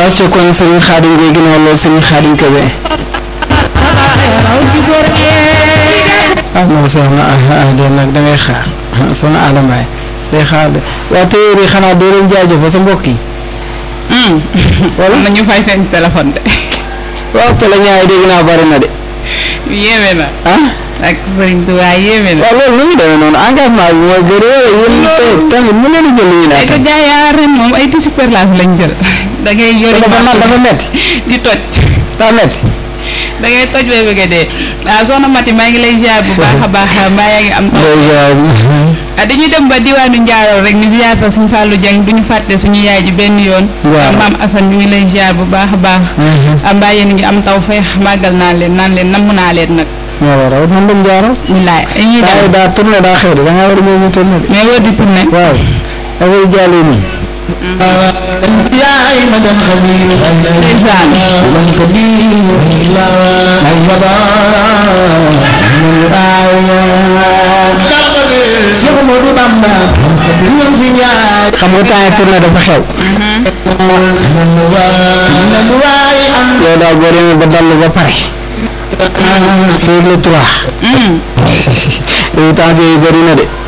acca kon Serigne Khadim Gueye ginnaaw loolu Serigne Khadim Kébé ah non soxna ah ah de nag da ngay xaar soxna Adama Mbaye day xaar de waa téere yi xanaa doo leen jaajëfal sa mbokk yi. wala na ñu fay seen téléphone de. waaw Pelle ñaay dégg naa bari na de. yéeme na. ah. ak Serigne Touba yéeme na. waaw loolu nu mu demee noonu engagement bi mooy bëri wala yéen tey tamit mu leen di jël ñu ay ko naan. gars yaa ren moom ay tissu perlage lañ jël. da ngay yori dafa naan dafa métti di toj. daa métti. da ngay toj bay bëgg a dee ah soxna Mati maa ngi lay ziar bu baax a baax mbaa yaa ngi am taw. ah dañuy dem ba diwaanu Ndiarol rek ñu ziar fa suñu Fallou Dieng du ñu fàtte suñu yaay ji benn yoon. Waaw. ah maam Assane ñu ngi lay ziar bu baax a baax. ah mbaa yéen a ngi am taw fay màggal naa leen naan leen namm naa leen nag. moo waral man dem jaaro. wilaay dañuy daa dem daa tourné daa xew de da ngaa war a ñëw ñu tourné de. mais wër di tourné. waaw da koy jàllee nii. yaay ma dem xabiir ndeysaan. man xabiir ay badara man aawa Cheikh Modou Bamba ñoom fi ñaay xam nga temps yi tourné dafa xew. man waay man waay am yow daal boo demee ba dallu ba pare. fii le trois. yow temps yi bëri na de.